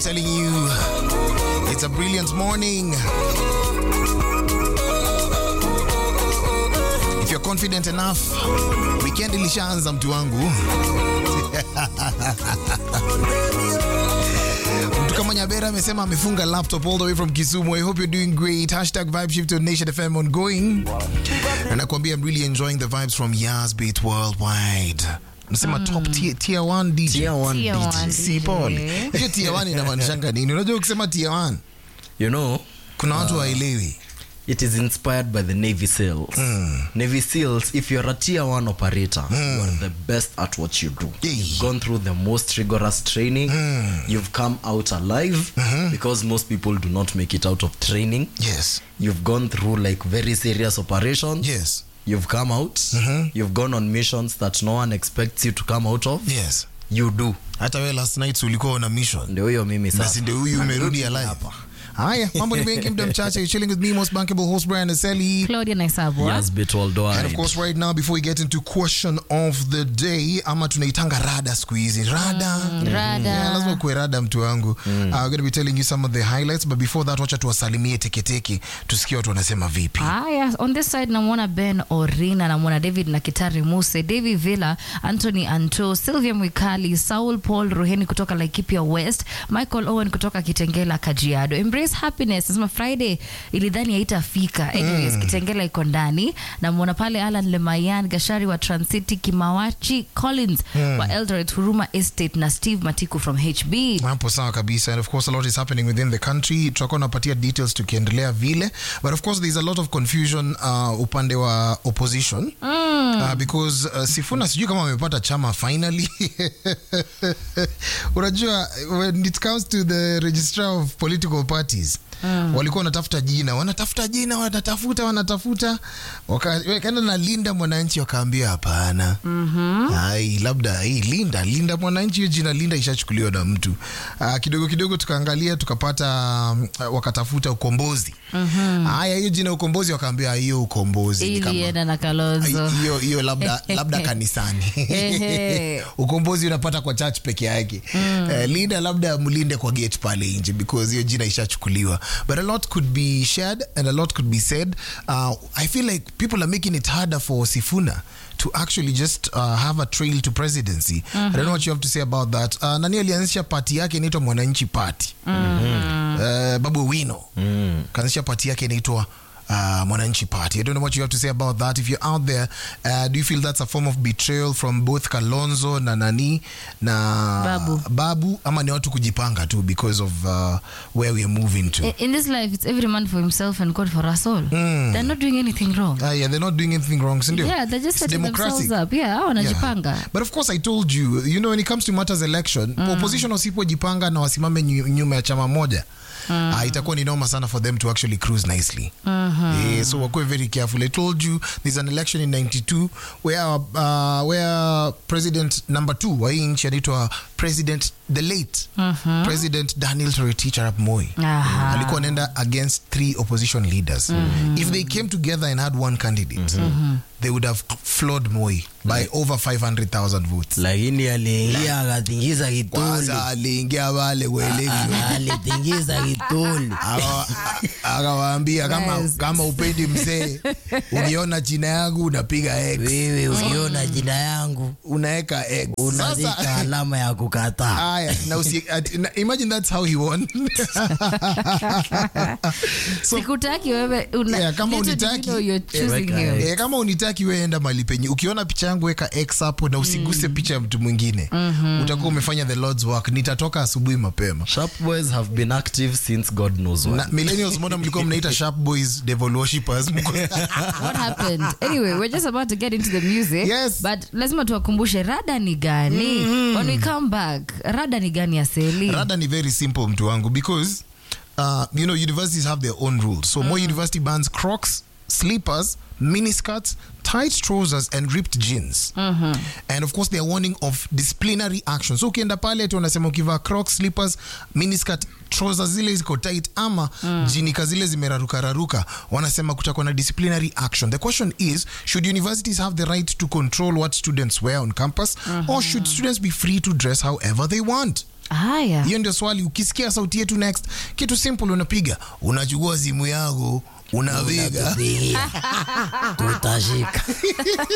telling you, it's a brilliant morning. If you're confident enough, weekend ilishaanza mtu wangu. Mtu kama Nyabera amesema amefunga laptop all the way from Kisumu. I hope you're doing great. Hashtag vibe shift on Nation FM ongoing. Na nakwambia I'm really enjoying the vibes from Yas Beat Worldwide. Nasema top tier, tier 1 DJ. Tier one Tier DJ. one. Si pole. Hiyo tier 1 inamaanishanga nini? Unajua ukisema tier 1 You know, kuna watu waelewi. it is inspired by the Navy SEALs. Navy SEALs, if you're a tier one operator, you are the best at what you do. Yeah. You've gone through the most rigorous training. You've come out alive because most people do not make it out of training. Yes. You've gone through like very serious operations. Yes. You've come out. You've gone on missions that no one expects you to come out of. Yes. You do. Hata wewe last night ulikuwa una mission. Ndio hiyo mimi Na sasa. si ndio huyu umerudi alive. Haya, mambo ni mengi muda mchache. You're chilling with me most bankable host Brian Aseli. Claudia Naisabwa. Yes, bit And worldwide. of course right now before we get into question of the day ama tunaitanga rada siku hizi rada Rada. Yeah, lazima kuwe rada mtu wangu uh, we're going to be telling you some of the highlights but before that wacha tuwasalimie teketeke tusikie watu wanasema vipi haya on this side namwona ben orina namwona david na kitari muse david villa anthony anto sylvia mwikali saul paul ruheni kutoka laikipia west michael owen kutoka kitengela kajiado embrace happiness nasema friday ilidhani haitafika anyways kitengela iko ndani namwona pale alan lemayan gashari wa transcity kimawachi collins wa eldoret huruma estate na steve matiku from hb hapo sawa kabisa and of course a lot is happening within the country tutakuwa napatia details tukiendelea vile but of course there's a lot of confusion uh, upande wa opposition uh, because uh, sifuna sijui kama amepata chama finally unajua when it comes to the registrar of political parties walikuwa wanatafuta jina wanatafuta jina wanatafuta wanatafuta Waka- wakaenda na linda mwananchi wakaambia hapana ai labda hii linda linda mwananchi hiyo jina linda ishachukuliwa na mtu uh, kidogo kidogo tukaangalia tukapata um, wakatafuta ukombozi haya hiyo jina ukombozi wakaambia hiyo ukombozi ni kama- ilienda na kalozo hiyo hiyo labda labda kanisani Ehe. ukombozi unapata kwa church peke yake Eh, linda labda mlinde kwa gate pale nje because hiyo jina ishachukuliwa but a lot could be shared and a lot could be said uh, i feel like people are making it harder for sifuna to actually just uh, have a trail to presidency i don't know what you have to say about that uh, nani alianzisha party yake inaitwa mwananchi party uh, babu wino kaanzisha party yake inaitwa uh, Mwananchi Party. I don't know what you have to say about that. If you're out there, uh, do you feel that's a form of betrayal from both Kalonzo na nani na Babu. Babu ama ni watu kujipanga tu because of uh, where we are moving to? I- in this life it's every man for himself and god for us all they're not doing anything wrong Uh, yeah, they're not doing anything wrong, sindio? yeah they're just It's setting themselves up yeah hao wanajipanga Yeah. But of course I told you, you know when it comes to matters election, opposition wasipojipanga na wasimame nyu- nyuma ya chama moja uh, itakuwa ni noma sana for them to actually cruise nicely. Eh, so wakuwe very careful. I told you there's an election in 92 where uh, where president number 2 wa hii nchi anaitwa president the late president Daniel Toroitich arap Moi Aha. alikuwa anaenda against three opposition leaders if they came together and had one candidate they would have floored Moi by over 500,000 votes lakini aliingia akatingiza kituli kwanza aliingia wale welevi alitingiza kituli Akawa- akawaambia kama, Yes. kama upendi mzee ukiona jina yangu unapiga x wewe ukiona jina yangu unaweka x unazika Sasa- alama ya kukataa Aya, na usi, at, na, imagine that's how he won so, sikutaki wewe una, Yeah, kama little did you unitaki, know you're eh, choosing weka him. Eh, kama unitaki weenda mali penye ukiona picha yangu weka x hapo na usiguse picha ya mtu mwingine utakuwa umefanya the lord's work nitatoka asubuhi mapema sharp boys have been active since god knows when na millennials mbona mlikuwa mnaita sharp boys devil worshippers Mko- what happened anyway we're just about to get into the music Yes. but lazima tuwakumbushe rada ni gani when we come back rada ni gani ya seli rada ni very simple mtu wangu because uh, you know universities have their own rules so more university bans crocs slippers miniskirts tight trousers and ripped jeans and of course they are warning of disciplinary action so ukienda pale tu wanasema ukivaa crocs slippers miniskirt trousers zile ziko tight ama jinika zile zimerarukararuka wanasema kutakuwa na disciplinary action the question is should universities have the right to control what students wear on campus or should students be free to dress however they want haya hiyo ndio swali ukisikia sauti yetu next kitu simple unapiga unachukua simu yako unapiga tutashika